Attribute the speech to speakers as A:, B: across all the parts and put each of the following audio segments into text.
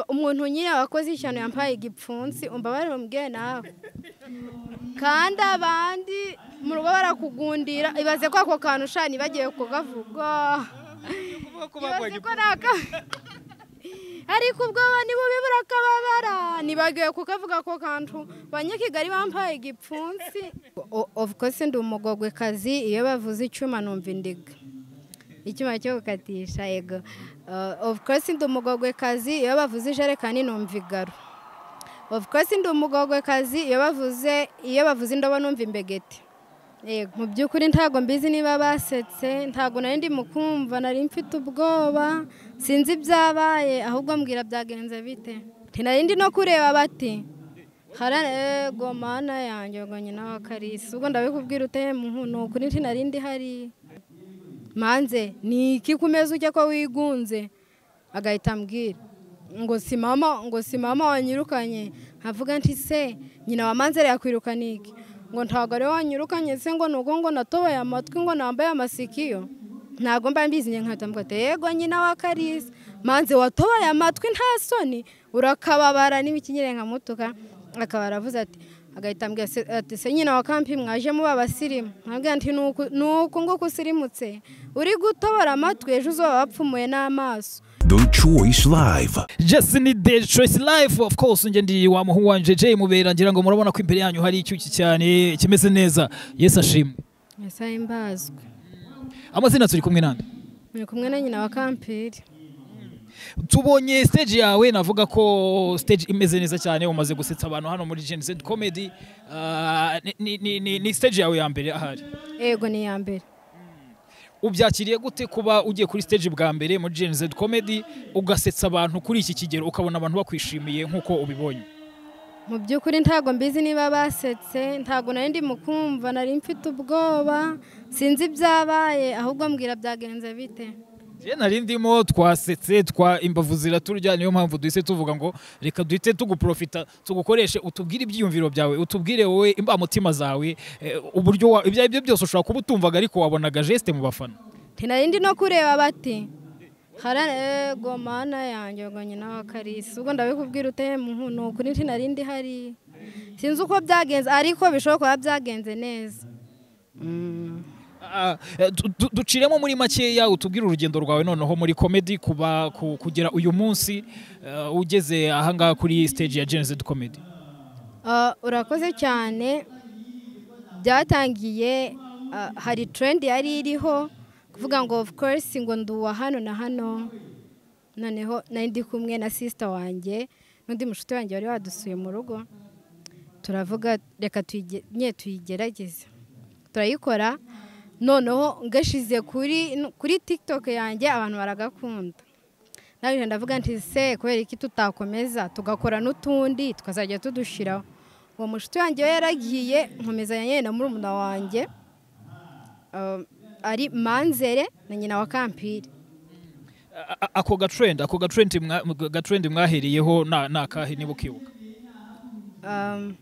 A: umuntu nyine wakoze ishyano yambaye igipfunsi umva barumbwe nawe kandi abandi mu rugo barakugundira ibaze ko ako kantu ushani bagiye kugavuga ibaze ko nta ariko ubwoba ni bubi burakababara ntibagiwe kukavuga ako kantu ba nyakigali bambaye igipfunsi ofu kose ndi umugogwe kazi iyo bavuze icyuma numva indiga icyuma cyo gukatisha yego ofu kose ndi umugogwe kazi iyo bavuze ijerekani numva igaro ofu kose ndi umugogwe kazi iyo bavuze iyo bavuze indobo numva imbegeti yego mu by'ukuri ntabwo mbizi niba basetse ntabwo nari mukumva nari mfite ubwoba sinzi ibyabaye ahubwo mbwira byagenze bite ntinarindi no kureba bati hararego mana yanjye ngo nyine wa karisi ubwo ndabikubwira uteye mu ni ukuri ntinarindi hari manze ni iki ku meza ujya ko wigunze agahita ambwira ngo si mama ngo si mama wanyirukanye nkavuga nti se nyina wa manzere yakwirukana iki ngo ntabwo ari wanyirukanye se ngo nuko ngo natoboye amatwi ngo nambaye amasikiyo ntabwo mba mbizinye nkahita mfata yego nyina wa karisi manze watoboye amatwi nta soni urakababara n'imikinyire nka mutuka akaba aravuze ati agahita ambwira ati se nyina wa kampi mwaje muba abasirimu nkabwira nti ni uku nguku usirimutse uri gutobora amatwi ejo uzoba wapfumuye n'amaso
B: The Choice Live.
C: Just ni The Choice Live of course nje ndi wa muhungu wanje Jay Mubera ngira ngo murabona ko imbere yanyu hari icyuki cyane kimeze neza. Yesu ashimwe.
A: Yesu ahimbazwe
C: Amazina turi kumwe nande.
A: ni kumwe na nyina wa kampiri
C: Tubonye stage yawe navuga ko stage imeze neza cyane umaze gusetsa abantu hano muri Gen Z Comedy. Ah, ni- ni, ni, ni, ni stage yawe ya mbere ahari.
A: yego ni iya mbere
C: Ubyakiriye gute kuba ugiye kuri stage bwa mbere muri Gen Z Comedy ugasetsa abantu kuri iki kigero ukabona abantu bakwishimiye nkuko ubibonye.
A: mu by'ukuri ntabwo mbizi niba basetse ntabwo nari ndi mukumva nari mfite ubwoba sinzi ibyabaye ahubwo mbwira byagenze bite
C: Je nari ndimo twasetse twa imbavu ziraturya niyo mpamvu duhise tuvuga ngo reka duhite tuguprofita tugukoreshe utubwire ibyiyumviro byawe utubwire wowe imbamutima zawe eh, uburyo wa- ibyo aribyo byose ushobora kuba utumvaga ariko wabonaga geste mu bafana
A: ntinari ndi no kureba bati hararego mana yanjye ngo nyina wa karisi ubwo ndabikubwira uteye mu nkuno ukuri ntinari ndi hari sinzi uko byagenze ariko bishobora kuba byagenze neza
C: Ah, eh, du- du- duciremo muri makeya utubwire urugendo rwawe noneho muri comedy kuba ku- kugera uyu munsi eh, ugeze ahangaha kuri stage ya Gen Z comedy
A: Ah, urakoze cyane byatangiye ah, hari trendi yari iriho kuvuga ngo of course ngo nduwa hano na hano noneho nari ndi kumwe na sister wanjye n'undi mushuti wanjye wari wadusuye mu rugo turavuga reka tuyige- nye tuyigerageze turayikora noneho ngashize kuri kuri tiktok yanjye abantu baragakunda nawe ndavuga nti se kubera iki tutakomeza tugakora n'utundi tukazajya tudushiraho uwo mushuti wanjye we yaragiye nkomeza ya nyine na murumuna wanjye um, ari manzere na nyina wa kampiri
C: A- a- ako gatrend ako gatrend mwa- gatrend mwahereyeho na- ni akahe niba ukibuka
A: Um,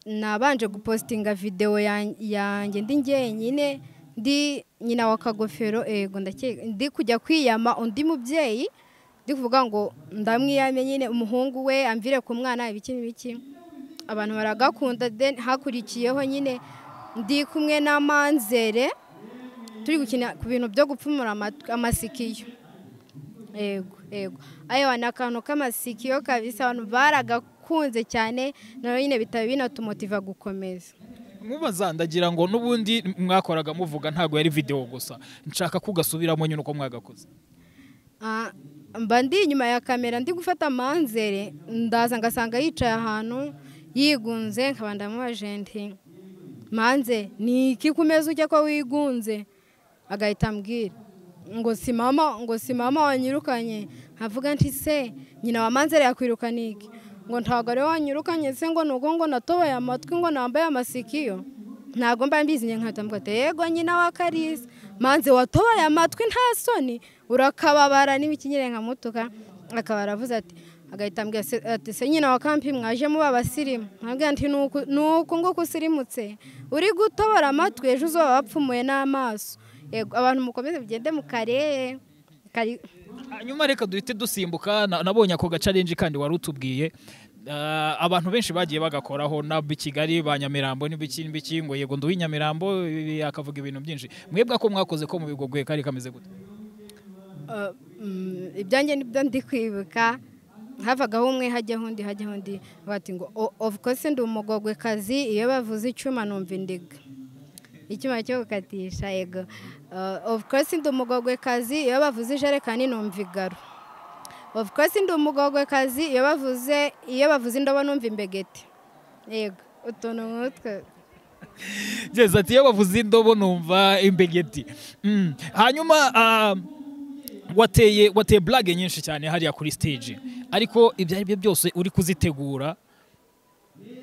A: nabanje gupositinga videwo yan- yanjye ndi njyenyine ndi nyina wa kagofero ego ndakeka ndi kujya kwiyama undi mubyeyi ndi kuvuga ngo ndamwiyame nyine umuhungu we amvire ku mwana ibiki n'ibiki abantu baragakunda then hakurikiyeho nyine ndi kumwe na manzere turi gukina ku bintu byo gupfumura amat- amasikiyo ego ego ayo ni akantu k'amasikiyo kabisa abantu baragakunze cyane nawe nyine bitaba binatumotiva gukomeza
C: mubaza ndagira ngo n'ubundi mwakoraga muvuga ntabwo yari videwo gusa nshaka kugasubiramo nyine uko mwagakoze
A: Ah, mba ndi inyuma ya kamera ndi gufata manzere ndaza ngasanga yicaye ahantu yigunze nkaba ndamubaje nti manze ni iki ku meza ujya ko wigunze agahita ambwira ngo si mama ngo si mama wanyirukanye nkavuga nti se nyina wa manzere yakwirukana iki ngo ntabwo ari wanyirukanye se ngo nuko ngo natoboye amatwi ngo nambaye amasikiyo ntabwo mba mbizinye nkahita mfata yego nyina wa karisi manze watoboye amatwi nta soni urakababara n'imikinyire nka mutuka akaba aravuze ati agahita ambwira se- ati se nyina wa kampi mwaje muba abasirimu nkabwira nti "Ni uku- ni uku nguku usirimutse uri gutobora amatwi ejo uzoba wapfumuye n'amaso yego abantu mukomeze mugende mu karere kari
C: hanyuma reka duhite dusimbuka na- nabonye ako gacarenji kandi wari utubwiye Ah, abantu benshi bagiye bagakoraho nabo i kigali ba nyamirambo n'ibiki n'ibiki ngo yego nduwi nyamirambo eh, akavuga ibintu byinshi mwebwe ko mwakoze ko mubigogoye kari kameze gute
A: ibyanjye nibyo ndi kwibuka havagaho umwe hajyaho undi hajyaho undi bati ngo "O- of course ndi umugogwekazi iyo bavuze icyuma numva indiga icyuma cyo gukatisha yego Uh, of course ndi umugogwekazi iyo bavuze ijerekani numva igaro of course ndi umugogwekazi iyo bavuze iyo bavuze indobo numva imbegeti yego utuntu nk'utwo
C: ngeze ati iyo bavuze indobo numva imbegeti Mm. hanyuma ah, wateye wateye blague nyinshi cyane hariya kuri stage ariko ibyo ari byo byose uri kuzitegura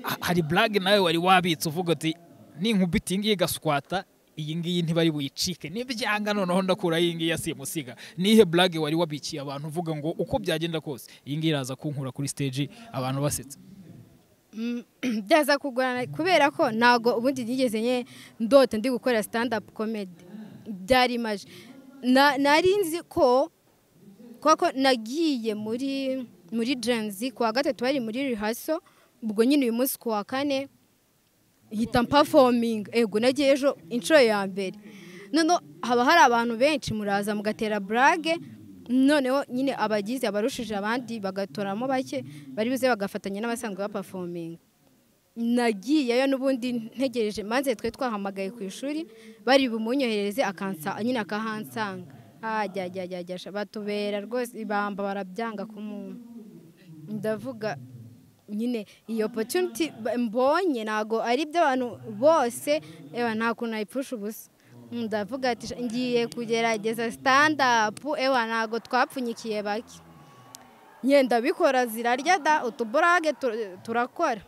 C: ha- hari blague nawe wari wabitse uvuga uti ninkubita iyi ngiyi igaswata iyi ngiyi ntibari buyicike nibyanga noneho ndakura iyi ngiyi asimusiga nihe blague wari wabikiye abantu uvuga ngo uko byagenda kose iyi ngiyi iraza kunkura kuri stage abantu basetse
A: Mm, byaza kugorana kubera ko ntago ubundi nigeze nye ndota ndi gukora stand up comedy byari imaje Na- nari nzi ko kubera ko nagiye muri muri jenzi ku wa gatatu bari muri rihaso ubwo nyine uyu munsi ku wa kane hita mpafominga ego nagiye ejo inshuro ya mbere noneho haba hari abantu benshi muraza mugatera burage noneho nyine abagize abarushije abandi bagatoramo bake bari buze bagafatanya n'abasanzwe bapafominga nagiyeyo n'ubundi ntegereje maze twe twahamagaye ku ishuri bari bumunyohereze akansa nyine akahansanga hajyajyajyajyasha batubera rwose ibamba barabyanga ku muntu ndavuga nyine iyo opportunity ba- mbonye ntago ari iby'abantu bose ewa nta kuntu nayipfusha ubusa ndavuga ati "Sha, ngiye kugerageza stand up ewa ntago twapfunyikiye bake ngenda bikora zirarya da utuburage tur- turakora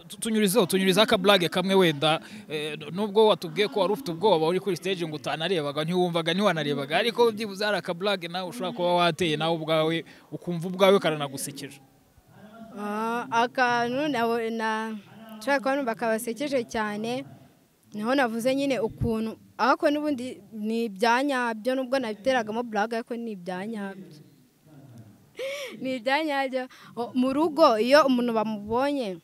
C: Tu- tunyurizeho tunyurizeho akaburage kamwe wenda eh, nubwo watubwiye ko wari ufite ubwoba uri kuri stage ngo utanarebaga ntiwumvaga ntiwanarebaga ariko byibuze hari akaburage nawe ushobora kuba wateye nawe ubwawe ukumva ubwawe karanagusekeje
A: Ah, akantu nabo- na nshaka kuba numva kabasekeje cyane niho navuze nyine ukuntu ariko n'ubundi ni ibya nyabyo nubwo nabiteragamo buraga ariko ni ibya nyabyo ni ibya nyabyo O, mu rugo iyo umuntu bamubonye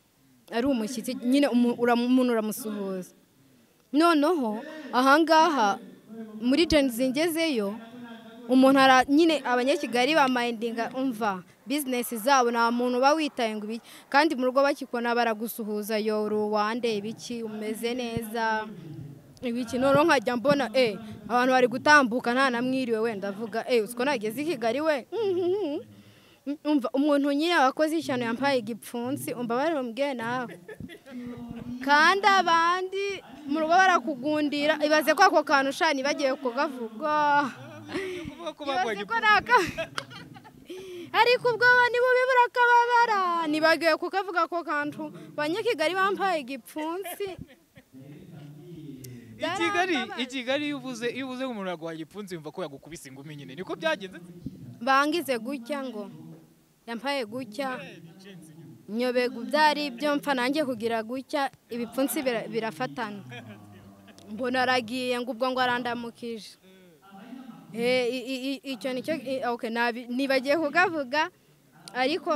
A: ari umushyitsi nyine umu- uramu- umuntu uramusuhuza noneho ahangaha muri jeni zingezeyo umuntu ara nyine abanyakigali bamayindinga umva bizinesi zabo nta muntu uba witaye ngo ibiki kandi mu rugo bakikona baragusuhuza yo ruwande ibiki umeze neza ibiki noneho nkajya mbona e abantu bari gutambuka nta namwiriwe wenda avuga e usiko nageze i kigali we umva umuntu nyine wakoze ishyano yambaye igipfunsi umva barumbwe nawe kandi abandi mu rugo barakugundira ibaze ko ako kantu sha ntibagiwe kugavuga ibaze ko nta ka ariko ubwoba ni bubi burakababara ntibagiwe kukavuga ako kantu banyakigali bambaye igipfunsi
C: i kigali i kigali iyo uvuze iyo uvuze ngo umuntu yaguhaye igipfunsi yumva ko yagukubise ingumi nyine niko byagenze
A: bangize gutya ngo yambaye gutya nyobega ibyo ari byo mpfa nanjye kugira gutya ibipfunsi bira- birafatana mbona aragiye ngo ubwo ngo arandamukije Eh, i- i- i- icyo nicyo i- okay, nabi- nibagiye kugavuga ariko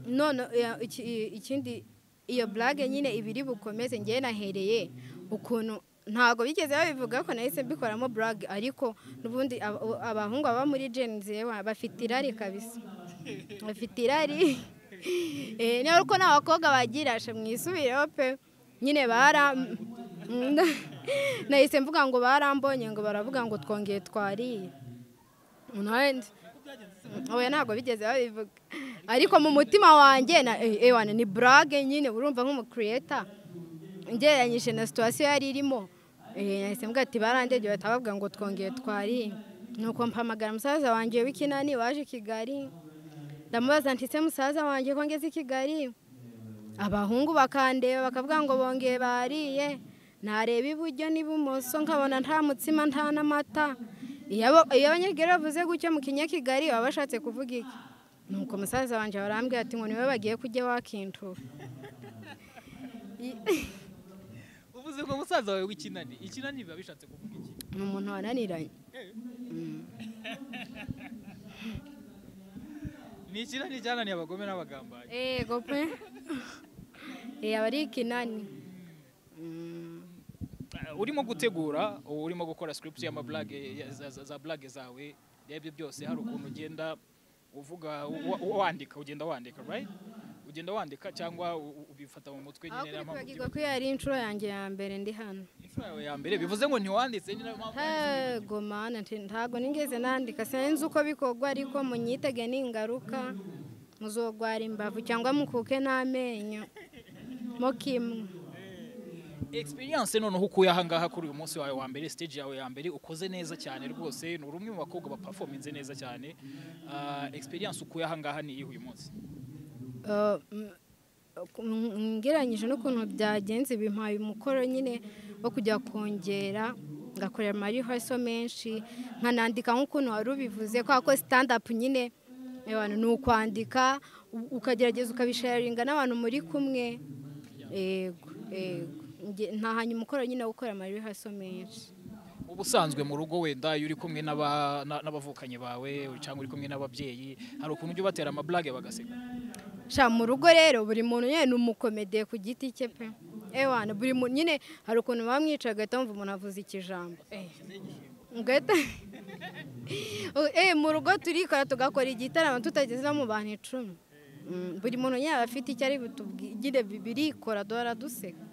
A: none ya- iki- i- ikindi iyo burage nyine ibiri bukomeze ngewe nahereye ukuntu ntabwo bigeze babivuga ko nahise mbikoramo burage ariko n'ubundi aba- abahungu baba muri jenzi bafite irari kabisa bafite irari Eh, niba uko nta bakobwa bagira sha mwisubireho pe nyine bara nahise mvuga ngo barambonye ngo baravuga ngo twongeye twariye nawe ndi- oya ntabwo bigeze babivuga ariko mu mutima wanjye na eh, ewana ni burage nyine urumva nk'umukiriyeta ngereranyije na situwasiyo yari irimo eh, nahise mvuga ati barandege batabavuga ngo twongeye twariye nuko mpamagara musaza wanjye w'ikinani waje i kigali ndamubaza ntise musaza wanjye ko ngeze i kigali abahungu bakandeba bakavuga ngo bongeye bariye nareba iburyo n'ibumoso nkabona nta mutsima nta n'amata iyo abo- iyo abanyakigali bavuze gutyo mu kinyakigali baba bashatse kuvuga iki nuko musaza wanjye barambwira ati ngo niwe bagiye kujya wakintura
C: uvuze ngo musaza wawe w'ikinani ikinani biba bishatse kuvuga iki
A: ni umuntu wananiranye
C: ni ikinani cyananiye abagome n'abagambanyi
A: yego pe yaba ari ikinani
C: Eh, urimo gutegura urimo gukora script y'amablage ya- za- za- za blage zawe rebye byose hari ukuntu ugenda uvuga wa- wa- wandika ugenda wandika right ugenda wandika cyangwa u- u- ubifata mu mutwe
A: aho
C: nyine niyo mpamvu
A: kwibagirwa ko iyo ari inshuro yanjye ya mbere ndi hano
C: ubyibagirwa. Inshuro yawe ya mbere bivuze ngo ntiwanditse nyine niyo mpamvu wanditse.
A: yego mana nti- ntago nigeze nandika sinzi uko bikorwa ariko munyitege ningaruka muzogwara imbavu cyangwa mukuke n'amenyo mo kimwe
C: experience noneho ukuye ahangaha kuri uyu munsi wawe wa mbere stage yawe ya mbere ukoze neza cyane rwose ni umwe mu bakobwa baperforminze neza cyane Ah, experience ukuye ahangaha ni iyihe uyu munsi
A: Uh, m- m- ngereranyije n'ukuntu byagenze bimpaye umukoro nyine wo kujya kongera ngakorera amarihaso menshi nkanandika nk'ukuntu wari ubivuze kubera ko stand up nyine abantu ni ukwandika u- ukagerageza ukabisharinga n'abantu muri kumwe yego yego Nge- ntahanye umukoro nyine wo gukora amarihaso menshi
C: ubusanzwe mu rugo wenda iyo uri kumwe n'aba- na- n'abavukanye bawe cyangwa uri kumwe n'ababyeyi hari ukuntu ujya ubatera amablage bagaseka
A: sha mu rugo rero buri muntu nyine ni umukomediye ku giti cye pe ewana buri muntu nyine hari ukuntu bamwica agahita wumva umuntu avuze ikijambo eh. ugahita eh mu rugo turikora tugakora igitaramo tutageze no mu bantu icumi Mm, buri muntu nyine aba afite icyo ari butubwire bi- birikora duhora duseka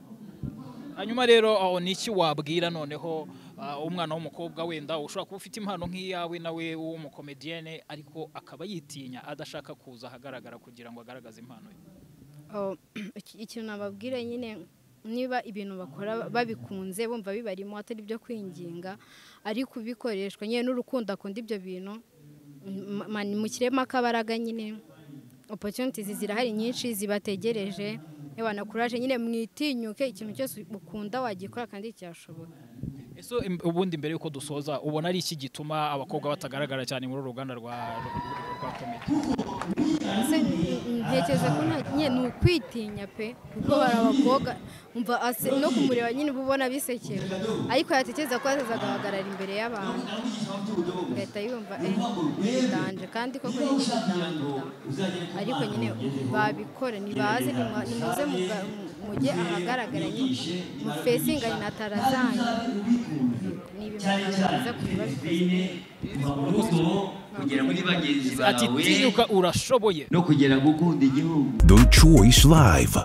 C: hanyuma rero aho ni iki wabwira noneho ah, umwana w'umukobwa wenda ushobora kuba ufite impano nk'iyawe nawe w'umukomediyene ariko akaba yitinya adashaka kuza ahagaragara kugira ngo agaragaze impano ye
A: Oh, iki- ikintu nababwire nyine niba ibintu bakora babikunze bumva bibarimo atari ibyo kwinginga ariko ubikoreshwa nyine n'urukundo akunda ibyo bintu m- ma- mushyiremo akabaraga nyine opportunities zirahari nyinshi zibategereje na kuraje nyine mwitinyuke ikintu cyose ukunda wagikora kandi cyashoboka
C: ese im- ubundi mbere y'uko dusoza ubona ari iki gituma abakobwa batagaragara cyane muri uru ruganda rwa rwa komedi
A: Ese n- n- ntekereza ko nta- nyine ni ukwitinya pe kuko hari abakobwa umva ase- no kumureba nyine uba ubona bisekera ariko yatekereza ko azazagaragara imbere y'abantu agahita yumva eh ndanje kandi koko nyine ndandura ariko nyine babikore nibaze nimwa- nimuze muga- mu- mujye ahagaragara nyine mufesinganye na tarazanyu ni ibintu byiza kubiba bikoze
D: mu rugo kugera muri bagenzi
C: ati
D: bawe
C: tinyuka urashoboye
D: no kugera gukunda igihugu
B: The Choice Live.